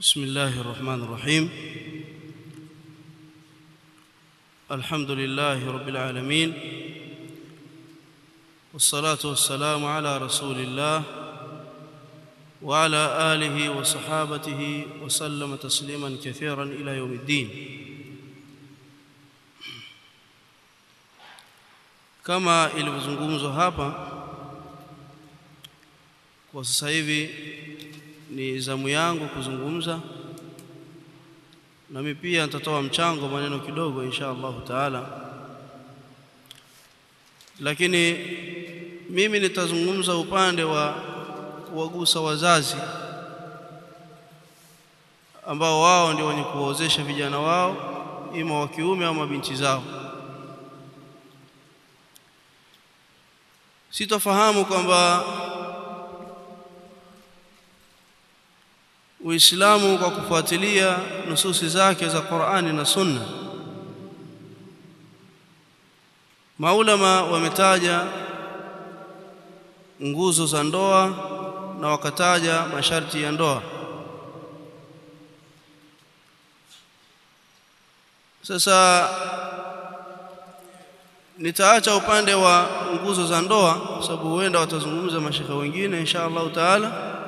بسم الله الرحمن الرحيم الحمد لله رب العالمين والصلاة والسلام على رسول الله وعلى آله وصحابته وسلم تسليما كثيرا إلى يوم الدين kama ilivyozungumzwa hapa kwa sasa hivi ni zamu yangu kuzungumza nami pia nitatoa mchango maneno kidogo insha Allahu taala lakini mimi nitazungumza upande wa kuwagusa wazazi ambao wao ndio wenye kuwaozesha vijana wao ima wa kiume au mabinti zao sitofahamu kwamba Uislamu kwa kufuatilia nususi zake za Qur'ani na Sunna Maulama wametaja nguzo za ndoa na wakataja masharti ya ndoa Sasa nitaacha upande wa nguzo za ndoa sababu huenda watazungumza mashekhe wengine insha Allah taala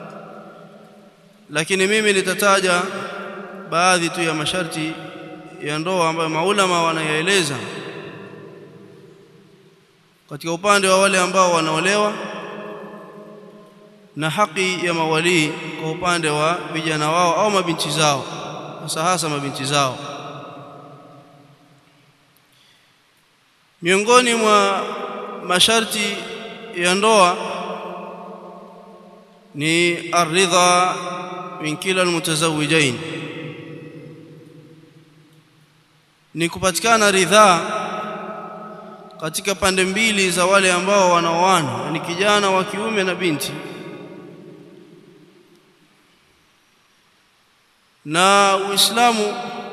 lakini mimi nitataja baadhi tu ya masharti ya ndoa ambayo maulama wanayaeleza katika upande wa wale ambao wanaolewa na haki ya mawalii kwa upande wa vijana wao au mabinti zao hasa hasa mabinti zao miongoni mwa masharti ya ndoa ni aridha min kila almutazawijain ni kupatikana ridhaa katika pande mbili za wale ambao wanaoana ni kijana wa kiume na binti na Uislamu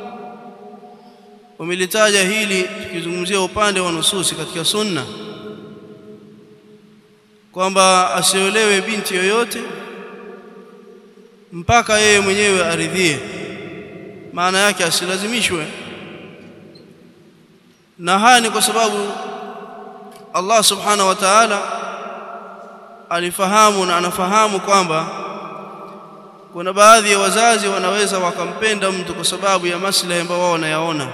umelitaja hili tukizungumzia upande wa nususi katika sunna kwamba asiolewe binti yoyote mpaka yeye mwenyewe aridhie maana yake asilazimishwe na haya ni kwa sababu Allah subhanahu wa ta'ala alifahamu na anafahamu kwamba kuna baadhi ya wazazi wanaweza wakampenda mtu kwa sababu ya maslahi ambayo wao wanayaona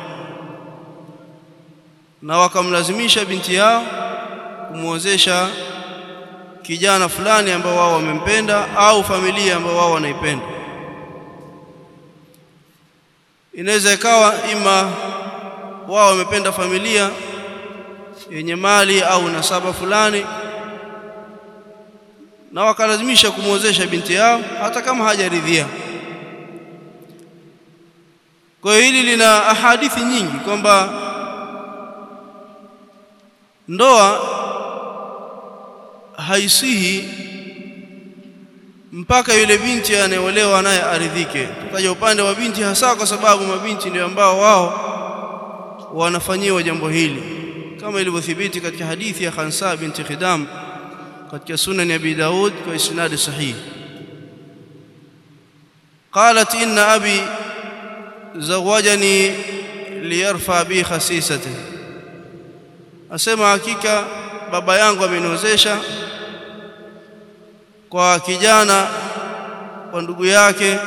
na wakamlazimisha binti yao kumwozesha kijana fulani ambao wao wamempenda au familia ambao wao wanaipenda inaweza ikawa ima wao wamependa familia yenye mali au nasaba fulani na wakalazimisha kumwozesha binti yao hata kama hajaridhia kwa hiyo hili lina ahadithi nyingi kwamba ndoa haisihi mpaka yule binti anayeolewa naye aridhike tukaja upande wa binti hasa kwa sababu mabinti ndio ambao wao wanafanyiwa jambo hili kama ilivyothibiti katika hadithi ya Khansa binti Khidam katika sunan ya Abi Daud kwa isnad sahih قالت إن أبي زوجني ليرفع بي خسيسته asema hakika baba yangu ameniozesha kwa kijana kwa ndugu yake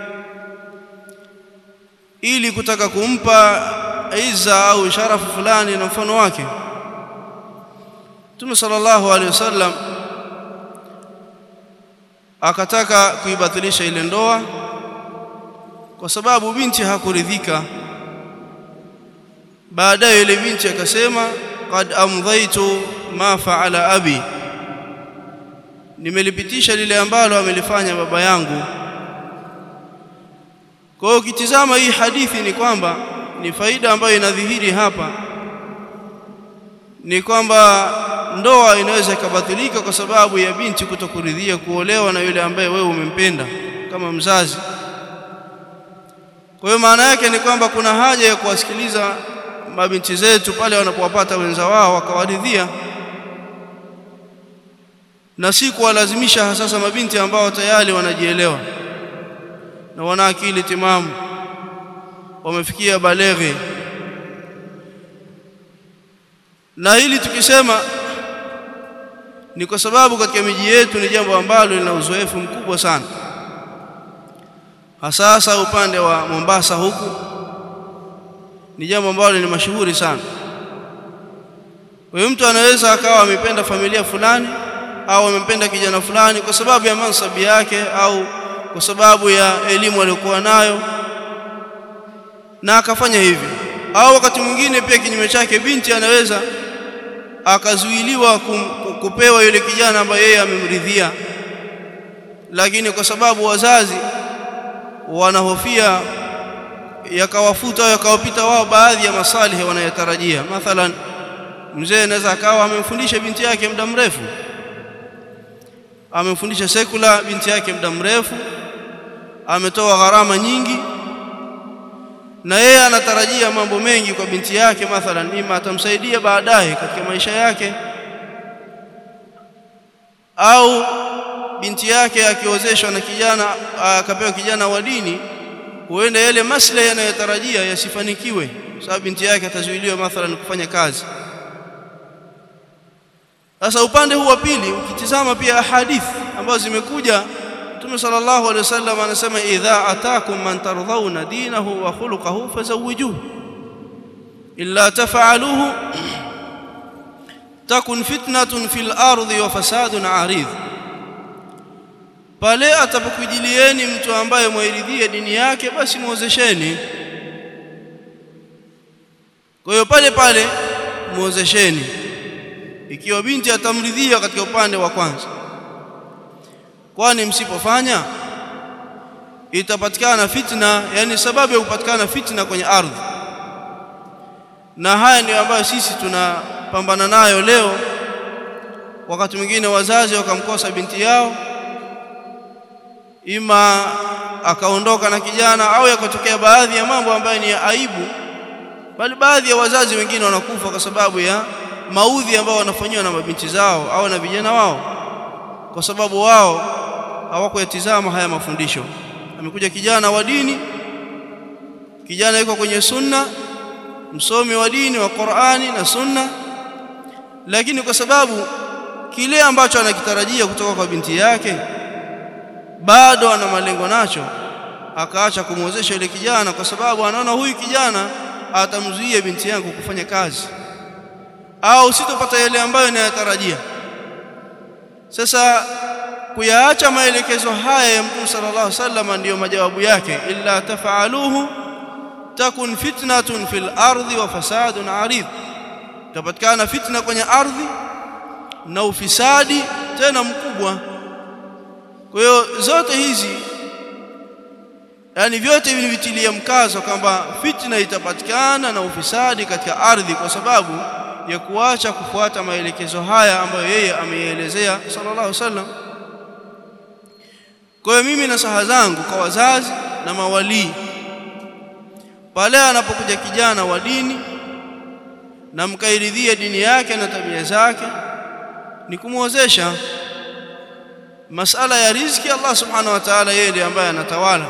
ili kutaka kumpa iza au sharafu fulani na mfano wake Mtume sallallahu alaihi wasallam akataka kuibatilisha ile ndoa kwa sababu binti hakuridhika baadaye ile binti akasema qad amdhaitu ma fa'ala abi nimelipitisha lile ambalo amelifanya baba yangu kwa hiyo ukitizama hii hadithi ni kwamba ni faida ambayo inadhihiri hapa ni kwamba ndoa inaweza ikabatilika kwa sababu ya binti kutokuridhia kuolewa na yule ambaye wewe umempenda kama mzazi kwa hiyo maana yake ni kwamba kuna haja ya kuwasikiliza mabinti zetu pale wanapowapata wenza wao wakawaridhia na si kuwalazimisha sasa mabinti ambao tayari wanajielewa na wana akili timamu wamefikia baleghe na hili tukisema ni kwa sababu katika miji yetu ni jambo ambalo lina uzoefu mkubwa sana hasa upande wa Mombasa huku ni jambo ambalo ni mashuhuri sana huyo mtu anaweza akawa amependa familia fulani au amempenda kijana fulani kwa sababu ya mansabi yake au kwa sababu ya elimu aliyokuwa nayo na akafanya hivi au wakati mwingine pia kinyume chake binti anaweza akazuiliwa kupewa yule kijana ambaye yeye amemridhia lakini kwa sababu wazazi wanahofia yakawafuta au yakawapita wao baadhi ya masalihi wanayotarajia mathalan mzee anaweza akawa amemfundisha binti yake muda mrefu amemfundisha sekula binti yake muda mrefu ametoa gharama nyingi na yeye anatarajia mambo mengi kwa binti yake mathalan ima atamsaidia baadaye katika maisha yake au binti yake akiozeshwa na kijana akapewa kijana wa dini huenda yale maslahi yanayotarajia yasifanikiwe sababu binti yake atazuiliwa mathalan kufanya kazi sasa upande huu wa pili ukitizama pia ahadithi ambazo zimekuja Mtume sallallahu alaihi wasallam anasema idha atakum man tardhauna dinahu wa khuluquhu fazawijuhu illa taf'aluhu takun fitnatun fil ardi wa fasadun arid pale atapokujilieni mtu ambaye mwiridhie dini yake basi muozesheni kwa hiyo pale pale muozesheni ikiwa binti atamridhia katika upande wa kwanza kwani msipofanya itapatikana fitna yani sababu ya kupatikana fitna kwenye ardhi na haya ndio ambayo sisi tunapambana nayo leo wakati mwingine wazazi wakamkosa binti yao ima akaondoka na kijana au yakatokea baadhi ya mambo ambayo ni ya aibu bali baadhi ya wazazi wengine wanakufa kwa sababu ya maudhi ambao wanafanyiwa na mabinti zao au na vijana wao kwa sababu wao hawakuyatizama haya mafundisho amekuja kijana wa dini kijana yuko kwenye sunna msomi wa dini wa Qur'ani na sunna lakini kwa sababu kile ambacho anakitarajia kutoka kwa binti yake bado ana malengo nacho akaacha kumwozesha yule kijana kwa sababu anaona huyu kijana atamzuia binti yangu kufanya kazi au sitopata yale ambayo ninayatarajia sasa kuyaacha maelekezo haya ya Mtume sallallahu alaihi wasallam ndiyo majawabu yake illa tafaaluhu takun fitnatun fil ardi wa fasadun arid tapatikana fitna kwenye ardhi na ufisadi tena mkubwa kwa hiyo zote hizi yani vyote vilivitilia mkazo kwamba fitna itapatikana na ufisadi katika ardhi kwa sababu ya kuacha kufuata maelekezo haya ambayo yeye ameielezea sallallahu alaihi wasallam kwa hiyo mimi na saha zangu kwa wazazi na mawalii pale anapokuja kijana wa dini na mkairidhia dini yake na tabia zake ni kumwozesha masala ya riziki Allah subhanahu wa ta'ala yeye ndiye ambaye anatawala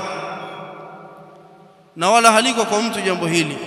na wala haliko kwa mtu jambo hili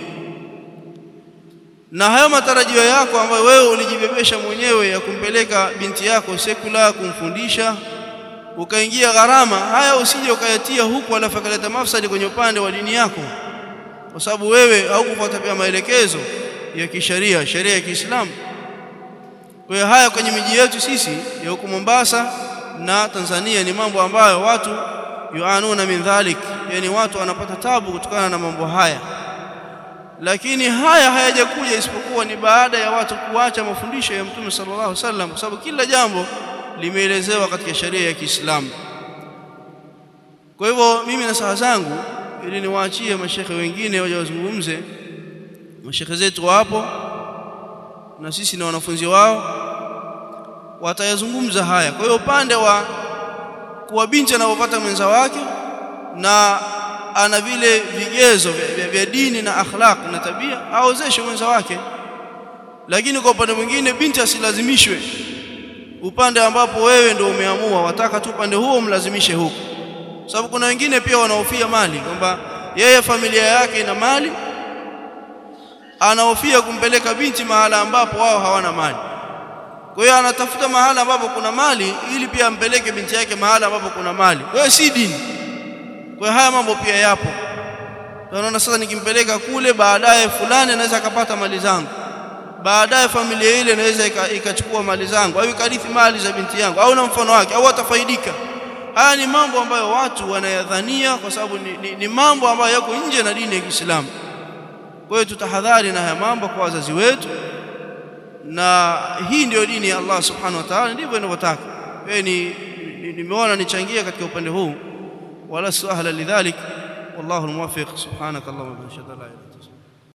na hayo matarajio yako ambayo wewe ulijibebesha mwenyewe ya kumpeleka binti yako sekula kumfundisha ukaingia gharama haya usije ukayatia huku alafu akaleta mafsadi kwenye upande wa dini yako kwa sababu wewe haukufuata pia maelekezo ya kisheria sheria ya Kiislamu kwa hiyo haya kwenye miji yetu sisi ya huku Mombasa na Tanzania ni mambo ambayo watu yuanuna min dhalik yani watu wanapata tabu kutokana na mambo haya lakini haya hayajakuja isipokuwa ni baada ya watu kuacha mafundisho ya Mtume sallallahu alaihi wasallam kwa sababu kila jambo limeelezewa katika sheria ya Kiislamu kwa hivyo mimi na saha zangu ili niwaachie mashekhe wengine waje wazungumze mashekhe zetu wapo na sisi na wanafunzi wao watayazungumza haya kwa hiyo upande wa kuwa binti anapopata mwenza wake na ana vile vigezo vya, vya dini na akhlaq na tabia aozeshe mwenza wake lakini kwa upande mwingine binti asilazimishwe upande ambapo wewe ndio umeamua wataka tu upande huo mlazimishe huko sababu kuna wengine pia wanahofia mali kwamba yeye familia yake ina mali anahofia kumpeleka binti mahala ambapo wao hawana mali kwa hiyo anatafuta mahala ambapo kuna mali ili pia ampeleke binti yake mahala ambapo kuna mali kwa hiyo si dini kwa hiyo haya mambo pia yapo tunaona sasa nikimpeleka kule baadaye fulani anaweza akapata mali zangu baadaye familia ile inaweza ikachukua mali zangu au ikarithi mali za binti yangu au na mfano wake au atafaidika haya ni mambo ambayo watu wanayadhania kwa sababu ni, ni, ni mambo ambayo yako nje na dini ya Kiislamu kwa hiyo tutahadhari na haya mambo kwa wazazi wetu na hii ndio dini ya Allah subhanahu wa ta'ala ndivyo inavyotaka wewe ni nimeona nichangia katika upande huu wala suhala lidhalik wallahu almuwaffiq subhanakallahumma wa bihamdika